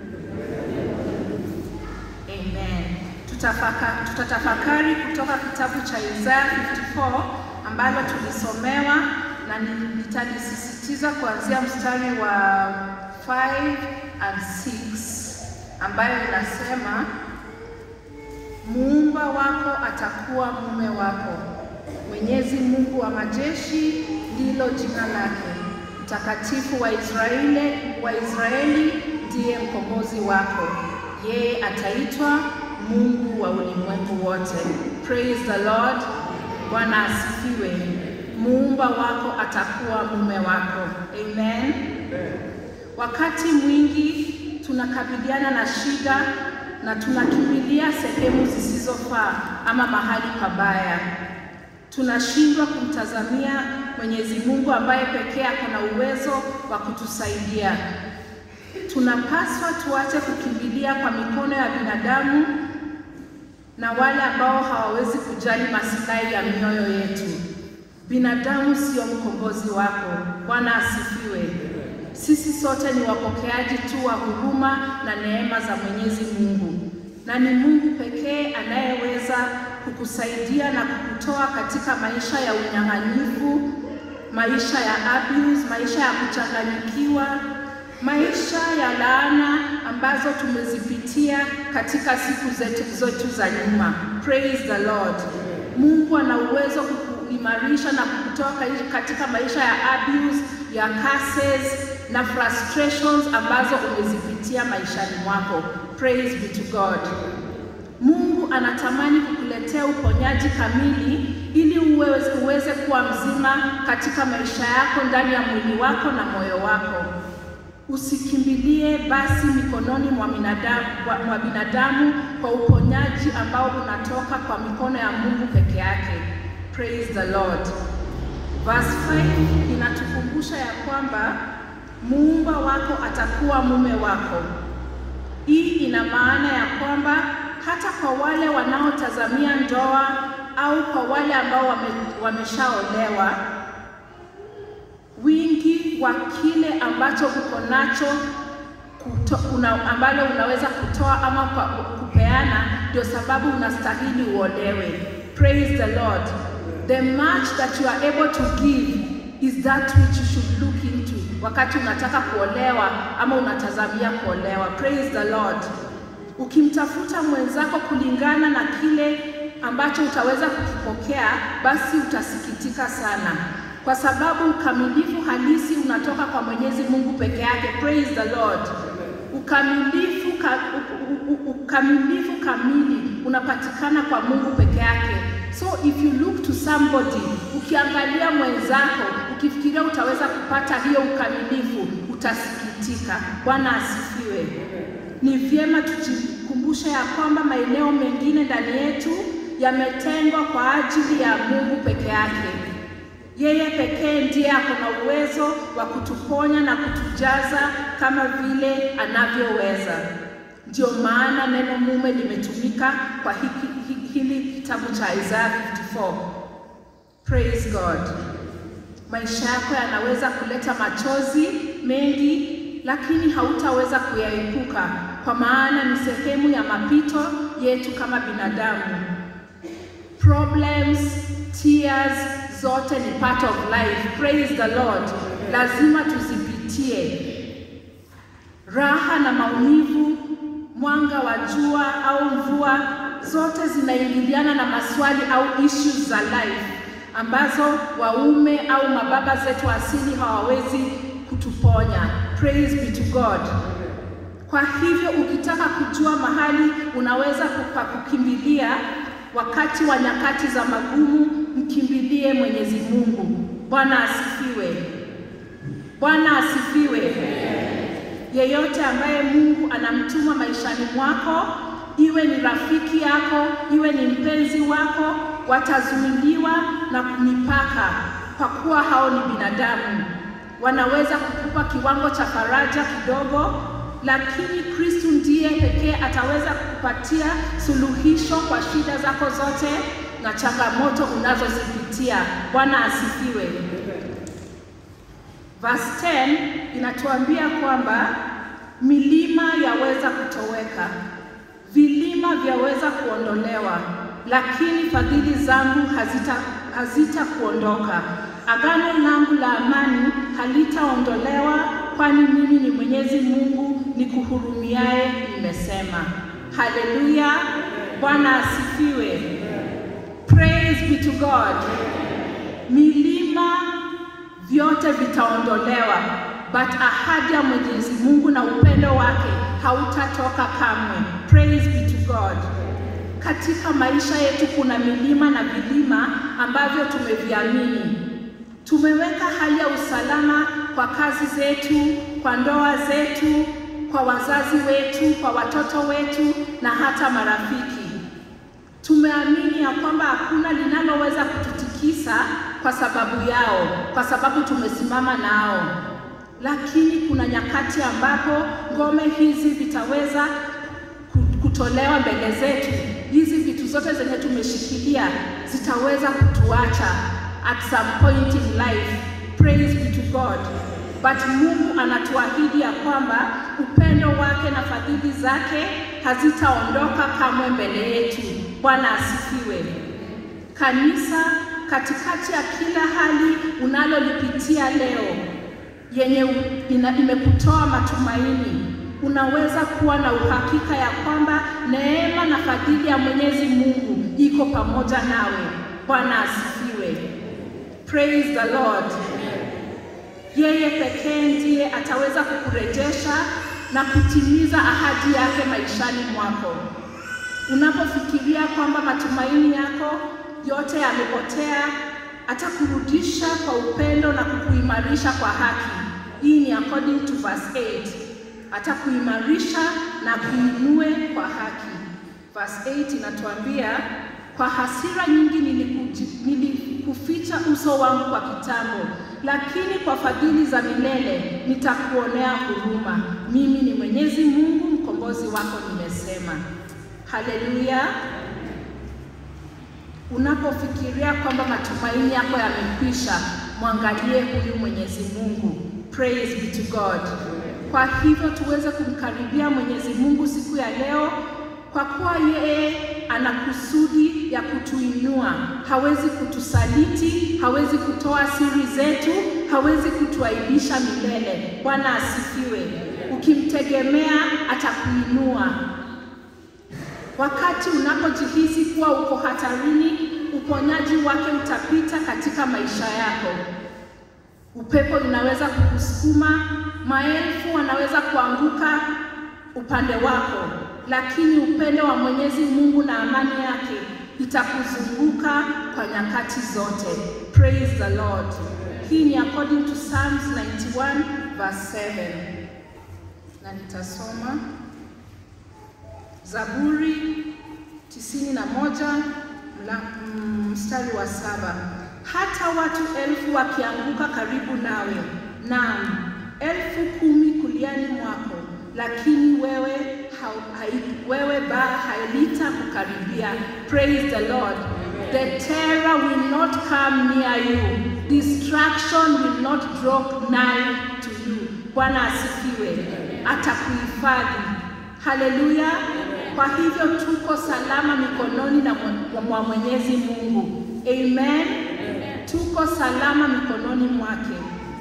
Amen. Tutafaka, tutatafakari kutoka kitabu cha Isaya 54 ambalo tulisomewa na ni- nitalisisitiza kuanzia mstari wa 5 and 6 ambayo inasema muumba wako atakuwa mume wako, Mwenyezi Mungu wa majeshi ndilo jina lake, mtakatifu wa Israeli, wa Israeli ndiye mkombozi wako, yeye ataitwa Mungu wa ulimwengu wote. Praise the Lord. Bwana asifiwe. Muumba wako atakuwa mume wako. Amen. Wakati mwingi tunakabiliana na shida na tunakimbilia sehemu zisizofaa ama mahali pabaya. Tunashindwa kumtazamia Mwenyezi Mungu ambaye pekee ako na uwezo wa kutusaidia. Tunapaswa tuache kukimbilia kwa mikono ya binadamu na wale ambao hawawezi kujali maslahi ya mioyo yetu. Binadamu sio mkombozi wako. Bwana asifiwe. Sisi sote ni wapokeaji tu wa huruma na neema za Mwenyezi Mungu, na ni Mungu pekee anayeweza kukusaidia na kukutoa katika maisha ya unyang'anyifu, maisha ya abuse, maisha ya kuchanganyikiwa, maisha ya laana ambazo tumezipitia katika siku zetu zetu za nyuma. Praise the Lord. Mungu ana uwezo kukuimarisha na kukutoa kai- katika maisha ya abuse, ya curses na frustrations ambazo umezipitia maishani mwako. Praise be to God. Mungu anatamani kukuletea uponyaji kamili ili uweze, uweze kuwa mzima katika maisha yako ndani ya mwili wako na moyo wako. Usikimbilie basi mikononi mwa binadamu, mwa- mwa binadamu kwa uponyaji ambao unatoka kwa mikono ya Mungu peke yake. Praise the Lord. Verse 5 inatukumbusha ya kwamba muumba wako atakuwa mume wako. Hii ina maana ya kwamba hata kwa wale wanaotazamia ndoa au kwa wale ambao wame, wameshaolewa, wingi wa kile ambacho uko nacho kuto, una, ambalo unaweza kutoa ama kwa, kupeana ndio sababu unastahili uolewe. Praise the Lord. The much that you are able to give is that which you should look into wakati unataka kuolewa ama unatazamia kuolewa. Praise the Lord. Ukimtafuta mwenzako kulingana na kile ambacho utaweza kukipokea, basi utasikitika sana, kwa sababu ukamilifu halisi unatoka kwa Mwenyezi Mungu peke yake. Praise the Lord. Ukamilifu, ka, u, u, u, ukamilifu kamili unapatikana kwa Mungu peke yake. So if you look to somebody, ukiangalia mwenzako, ukifikiria utaweza kupata hiyo ukamilifu, utasikitika. Bwana asifiwe. Ni vyema tujikumbushe ya kwamba maeneo mengine ndani yetu yametengwa kwa ajili ya Mungu peke yake. Yeye pekee ndiye ako na uwezo wa kutuponya na kutujaza kama vile anavyoweza. Ndio maana neno mume limetumika kwa hiki, hi- hili kitabu cha Isaya 54. Praise God. Maisha yako yanaweza kuleta machozi mengi, lakini hautaweza kuyaepuka, kwa maana ni sehemu ya mapito yetu kama binadamu. Problems, tears zote ni part of life. Praise the Lord. Lazima tuzipitie. Raha na maumivu, mwanga wa jua au mvua, zote zinaingiliana na maswali au issues za life. ambazo waume au mababa zetu asili hawawezi kutuponya. Praise be to God. Kwa hivyo ukitaka kujua mahali unaweza kupa kukimbilia wakati wa nyakati za magumu, mkimbilie Mwenyezi Mungu. Bwana asifiwe. Bwana asifiwe. Yeyote ambaye Mungu anamtuma maishani mwako, iwe ni rafiki yako, iwe ni mpenzi wako, watazuiliwa na mipaka, kwa kuwa hao ni binadamu. Wanaweza kukupa kiwango cha faraja kidogo, lakini Kristu ndiye pekee ataweza kukupatia suluhisho kwa shida zako zote na changamoto unazozipitia. Bwana asifiwe. Verse 10 inatuambia kwamba milima yaweza kutoweka, vilima vyaweza kuondolewa, lakini fadhili zangu hazita hazitakuondoka. Agano langu la amani halitaondolewa, kwani mimi ni Mwenyezi Mungu nikuhurumiaye, nimesema. Haleluya! Bwana asifiwe. Praise be to God. Milima vyote vitaondolewa, but ahadi ya Mwenyezi Mungu na upendo wake hautatoka kamwe. Praise be to God. Katika maisha yetu kuna milima na vilima ambavyo tumeviamini. Tumeweka hali ya usalama kwa kazi zetu, kwa ndoa zetu, kwa wazazi wetu, kwa watoto wetu na hata marafiki. Tumeamini ya kwamba hakuna linaloweza kututikisa kwa sababu yao, kwa sababu tumesimama nao. Lakini kuna nyakati ambapo ngome hizi vitaweza kutolewa mbele zetu. Hizi vitu zote zenye tumeshikilia zitaweza kutuacha at some point in life. Praise be to God. But Mungu anatuahidi ya kwamba upendo wake na fadhili zake hazitaondoka kamwe mbele yetu. Bwana asifiwe. Kanisa, katikati ya kila hali unalolipitia leo yenye ina, imekutoa matumaini, unaweza kuwa na uhakika ya kwamba neema na fadhili ya Mwenyezi Mungu iko pamoja nawe. Bwana asifiwe. Praise the Lord. Yeye pekee ndiye ataweza kukurejesha na kutimiza ahadi yake maishani mwako. Unapofikiria kwamba matumaini yako yote yamepotea, atakurudisha kwa upendo na kukuimarisha kwa haki. Hii ni according to verse 8. Atakuimarisha na kuinue kwa haki. Verse 8 inatuambia kwa hasira nyingi nilikuji- nilikuficha uso wangu kwa kitambo, lakini kwa fadhili za milele nitakuonea huruma. Mimi ni Mwenyezi Mungu mkombozi wako, nimesema. Haleluya! Unapofikiria kwamba matumaini yako yamekwisha, mwangalie huyu Mwenyezi Mungu. Praise be to God. Kwa hivyo tuweze kumkaribia Mwenyezi Mungu siku ya leo, kwa kuwa yeye ana kusudi ya kutuinua. Hawezi kutusaliti, hawezi kutoa siri zetu, hawezi kutuaibisha milele. Bwana asifiwe. Ukimtegemea atakuinua. Wakati unapojihisi kuwa uko hatarini, uponyaji wake utapita katika maisha yako. Upepo inaweza kukusukuma, maelfu wanaweza kuanguka upande wako, lakini upendo wa Mwenyezi Mungu na amani yake itakuzunguka kwa nyakati zote. Praise the Lord. Hii ni according to Psalms 91 verse 7. Na nitasoma Zaburi tisini na moja mla- mm, mstari wa saba hata watu elfu wakianguka karibu nawe, naam elfu kumi kuliani mwako, lakini wewe hau- hai, wewe ba halita kukaribia. Praise the Lord. The terror will not come near you. Destruction will not draw nigh to you. Bwana asifiwe. Atakuhifadhi. Haleluya. Kwa hivyo tuko salama mikononi na mwa- mwa Mwenyezi Mungu. Amen. Tuko salama mikononi mwake.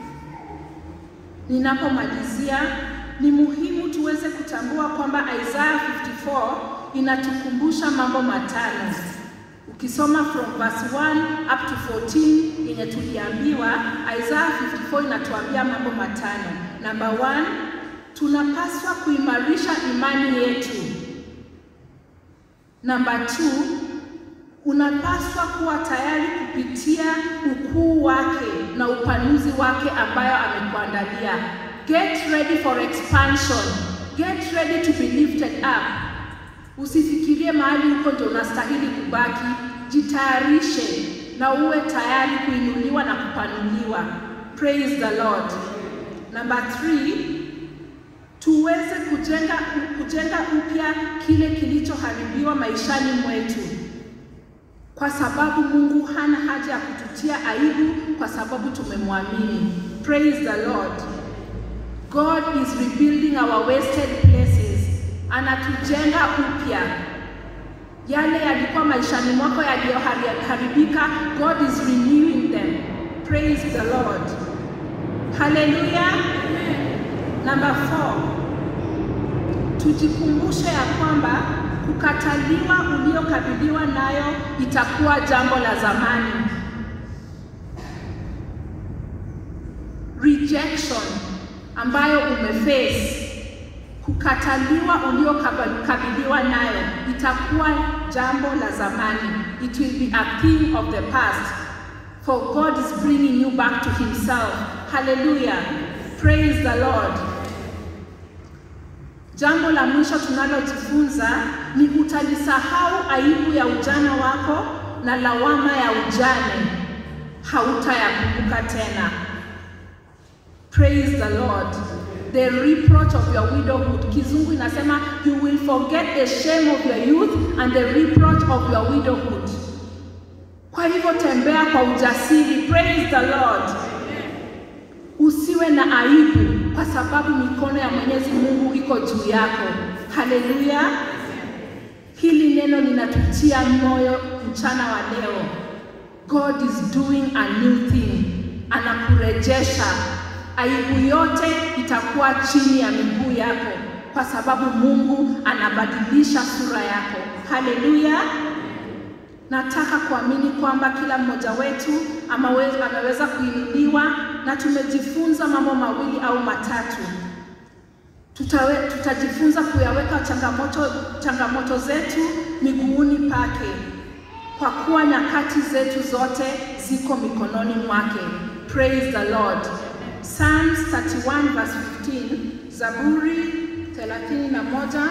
Ninapomalizia, ni muhimu tuweze kutambua kwamba Isaiah 54 inatukumbusha mambo matano. Ukisoma from verse 1 up to 14 yenye tuliambiwa, Isaiah 54 inatuambia mambo matano. Number one, tunapaswa kuimarisha imani yetu. Number two, unapaswa kuwa tayari kupitia ukuu wake na upanuzi wake ambayo amekuandalia. Get ready for expansion. Get ready to be lifted up. Usifikirie mahali huko ndio unastahili kubaki. Jitayarishe na uwe tayari kuinuliwa na kupanuliwa. Praise the Lord. Number three, tuweze kujenga kujenga upya kile kilichoharibiwa maishani mwetu, kwa sababu Mungu hana haja ya kututia aibu kwa sababu tumemwamini. Praise the Lord. God is rebuilding our wasted places, anatujenga upya yale yalikuwa maishani mwako yaliyoharibika. God is renewing them. Praise the Lord. Hallelujah. Number four, tujikumbushe ya kwamba kukataliwa uliokabiliwa nayo itakuwa jambo la zamani. Rejection ambayo umeface, kukataliwa uliokabiliwa nayo itakuwa jambo la zamani. It will be a thing of the past. For God is bringing you back to himself. Hallelujah. Praise the Lord. Jambo la mwisho tunalojifunza ni utalisahau aibu ya ujana wako na lawama ya ujane hautayakumbuka tena. Praise the Lord. The reproach of your widowhood. Kizungu inasema you will forget the shame of your youth and the reproach of your widowhood. Kwa hivyo tembea kwa ujasiri. Praise the Lord. Usiwe na aibu kwa sababu mikono ya Mwenyezi Mungu iko juu yako. Haleluya! Hili neno linatutia moyo mchana wa leo. God is doing a new thing, anakurejesha. Aibu yote itakuwa chini ya miguu yako, kwa sababu Mungu anabadilisha sura yako. Haleluya! Nataka kuamini kwamba kila mmoja wetu amaweza, ameweza kuinuliwa na tumejifunza mambo mawili au matatu. Tutawe, tutajifunza kuyaweka changamoto, changamoto zetu miguuni pake, kwa kuwa nyakati zetu zote ziko mikononi mwake. Praise the Lord. Psalms 31 verse 15, Zaburi 31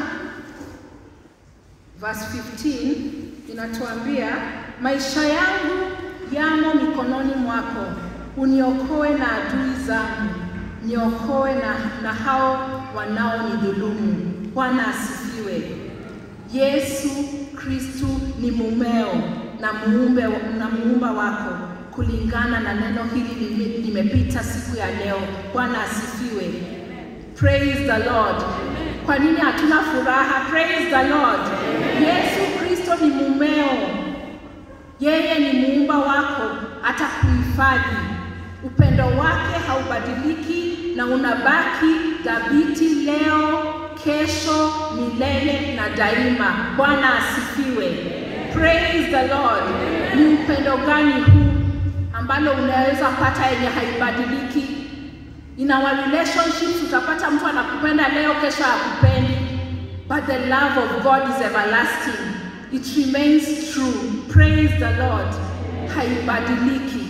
verse 15 inatuambia maisha yangu yamo mikononi mwako, uniokoe na adui zangu, niokoe na, na hao wanaonidhulumu. Bwana asifiwe. Yesu Kristu ni mumeo na muumbe na muumba wako kulingana na neno hili limepita siku ya leo. Bwana asifiwe. Praise the Lord. Kwa nini hatuna furaha? Praise the Lord. Yesu Kristo ni mumeo, yeye ni muumba wako, atakuhifadhi. Upendo wake haubadiliki na unabaki dhabiti leo, kesho, milele na daima. Bwana asifiwe. Praise the Lord. Ni upendo gani huu ambalo unaweza pata yenye haibadiliki? In our relationships utapata mtu anakupenda leo, kesho hakupendi, but the love of God is everlasting. It remains true. Praise the Lord. Haibadiliki.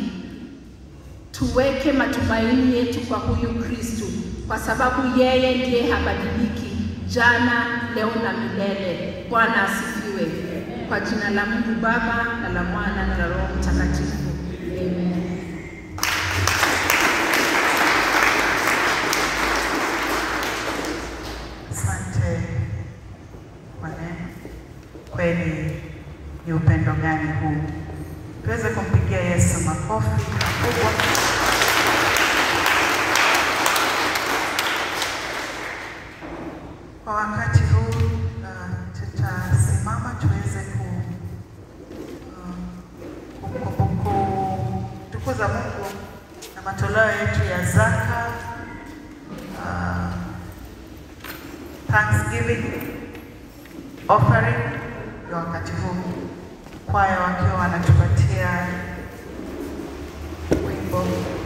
Tuweke matumaini yetu kwa huyu Kristu, kwa sababu yeye ndiye habadiliki, jana, leo na milele. Bwana asifiwe. Kwa jina la Mungu Baba na la Mwana na la Roho Mtakatifu. Amen. Asante kwa neno. Kweli ni upendo gani huu? Tuweze kumpigia Yesu makofi makubwa. Kwa wakati huu uh, tutasimama tuweze ku uh, kumtukuza Mungu na matoleo yetu ya zaka uh, Thanksgiving offering ya wakati huu. kwaya wakiwa wanatupatia wimbo.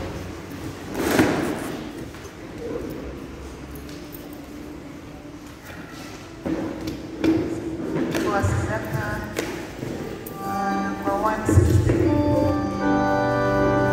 Kwa sadaka uh, number 160.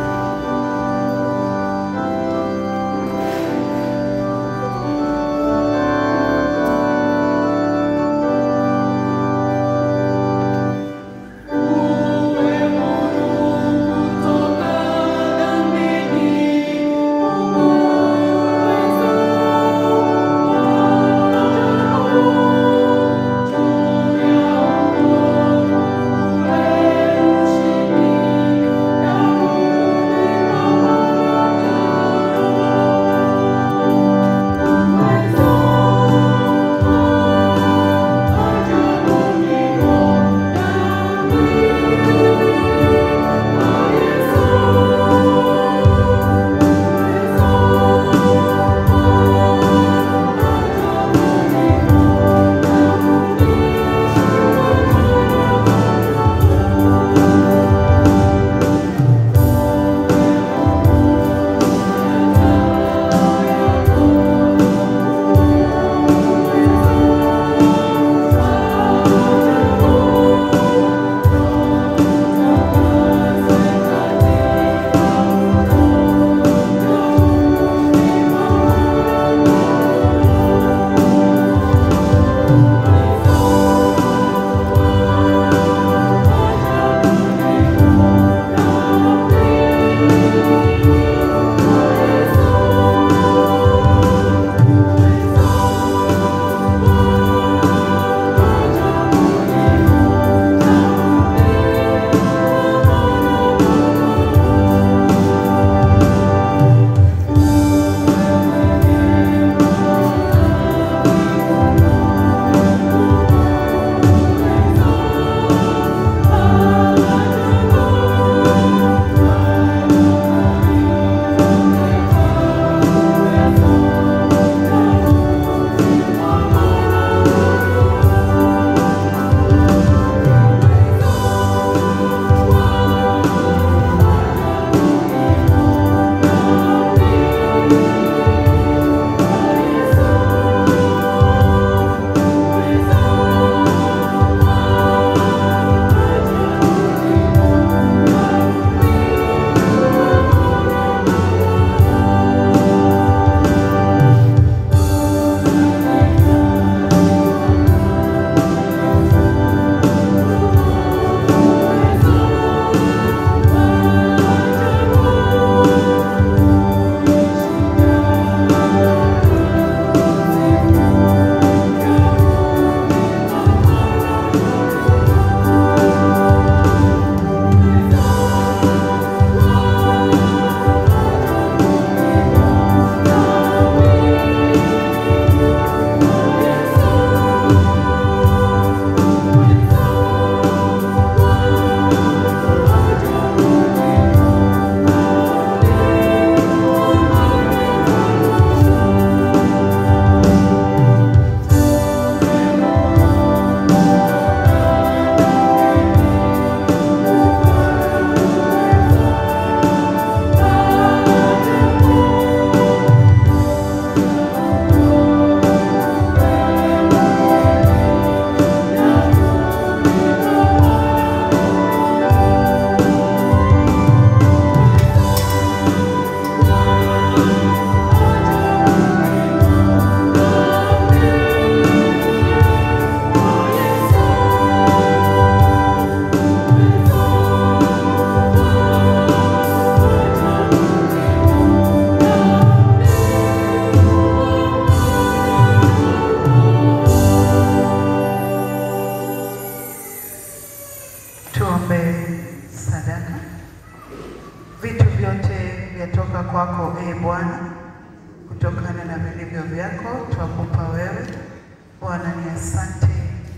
vyatoka kwako ee Bwana, kutokana na vilivyo vyako twakupa wewe. Bwana ni asante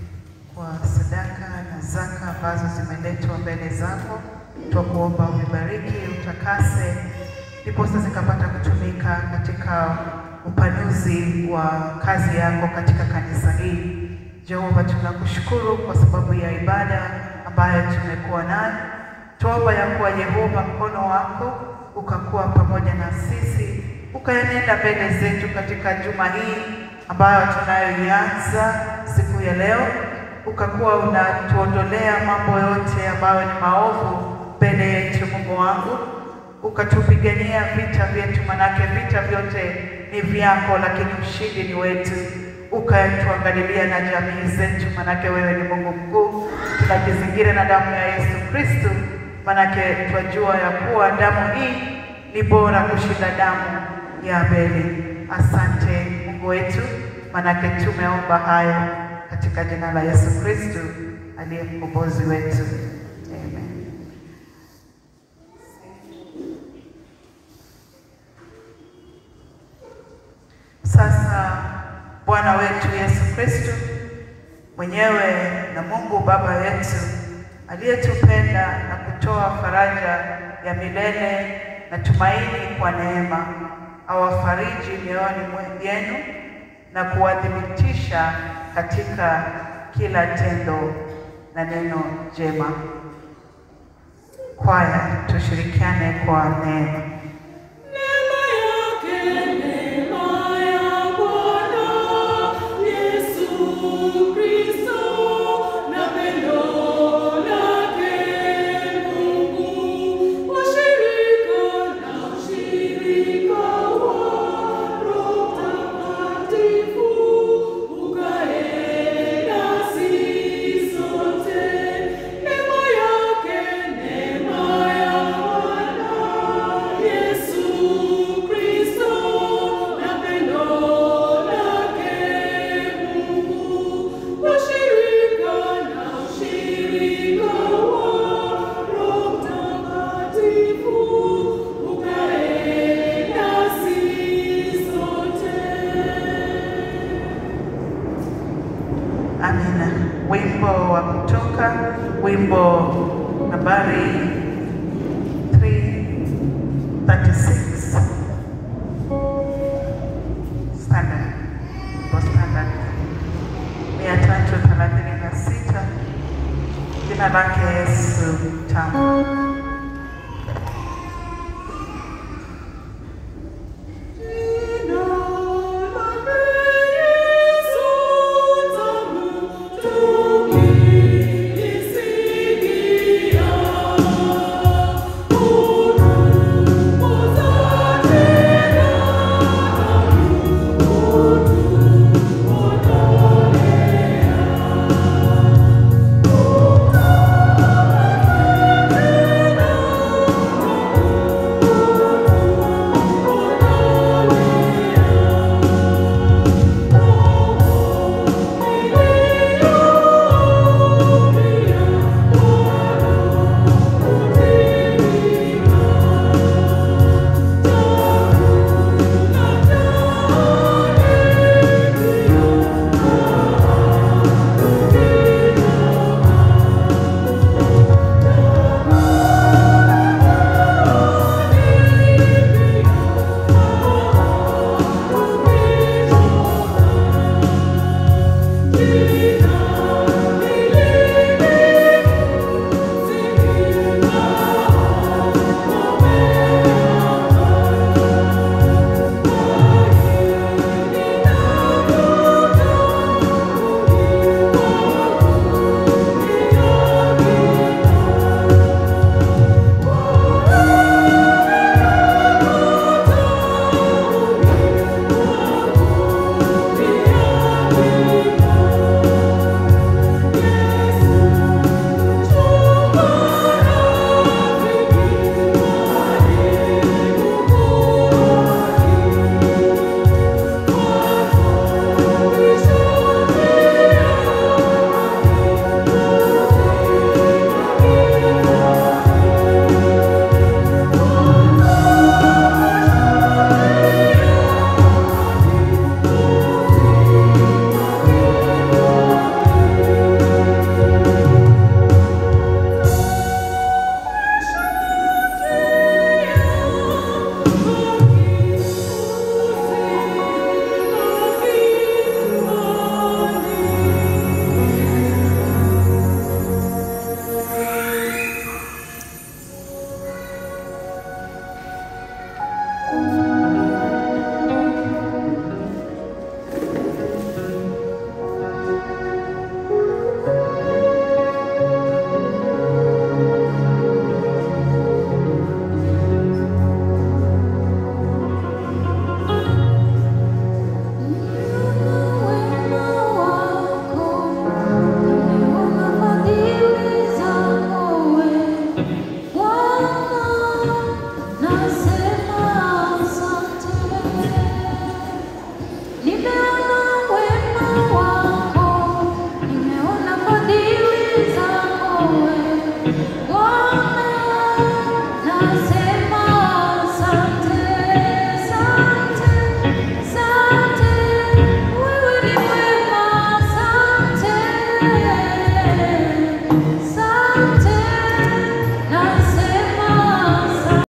kwa sadaka na zaka ambazo zimeletwa mbele zako, twakuomba uvibariki, utakase, ndiposa zikapata kutumika katika upanuzi wa kazi yako katika kanisa hili. Jehova, tunakushukuru kwa sababu ya ibada ambayo tumekuwa nayo. Tuomba ya kuwa Yehova, mkono wako ukakuwa pamoja na sisi, ukaenenda mbele zetu katika juma hii ambayo tunayoianza siku ya leo, ukakuwa unatuondolea mambo yote ambayo ni maovu mbele yetu, Mungu wangu, ukatupigania vita vyetu, manake vita vyote ni vyako, lakini ushindi ni wetu. Ukatuangalilia na jamii zetu, manake wewe ni Mungu mkuu. Tunajizingira na damu ya Yesu Kristo, manake twajua ya kuwa damu hii ni bora kushinda damu ya Abeli. Asante Mungu wetu, manake tumeomba hayo katika jina la Yesu Kristo aliye mkombozi wetu. Amen. Sasa Bwana wetu Yesu Kristo mwenyewe na Mungu Baba yetu aliyetupenda na kutoa faraja ya milele na tumaini kwa neema, awafariji mioyoni yenu na kuwadhibitisha katika kila tendo na neno jema. Kwaya, tushirikiane kwa neema. Neema yake, neema ya Bwana Yesu Kristo na pendo lake Mungu, ushirika na ushirika wa Roho Mtakatifu ukae nasi sote. Neema yake, neema ya Bwana Yesu Kristo na pendo lake Mungu, ushirika na ushirika wa Roho Mtakatifu ukae nasi sote. Amina. Wimbo wa kutoka, wimbo nambari 336 standard, wimbo standard mia tatu thelathini na sita. Jina lake Yesu tamu.